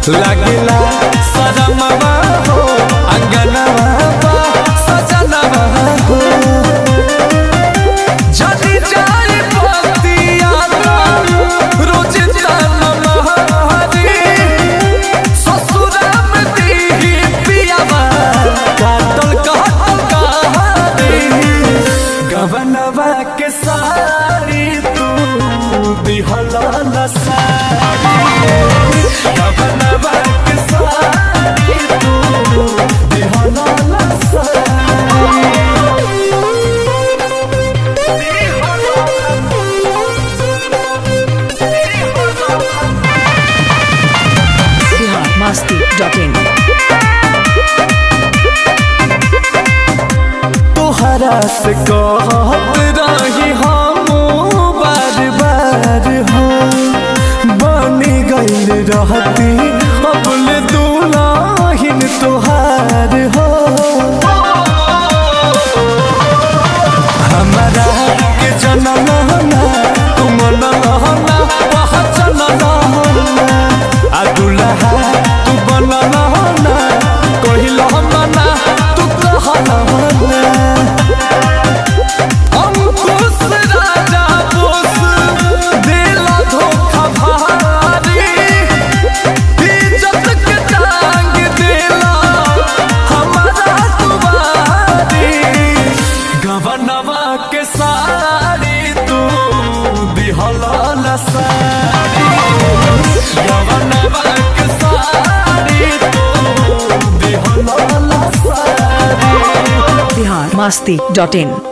लगला सजमवा हो अंगनवा बा सजनवा हो जदी जाई बतिया रोज तनमहरी ससुरा में दीही पियावा काटल काटल कहानी गवनवा के सारी तू दिहला न सारी गवनवा के सारी तू दिहला न Bihar masti.in. तोहरा से कहत रही हम बार बार हो बनी गईल रहती अबल दुलाहिन तोहार हो हमारा के जनलहना तुम नलहना पहचन लहना आ दुल्हा तू बनलहना कहिलहना तू कहलहना अंकुश राजा बोस दिला धोखा भारी इज्जत के टांग दिला हमारा दुबारी गवनवा के सारी तू दिहला न सारी गवनवा के सारी तू दिहला न सारी Bihar masti.in.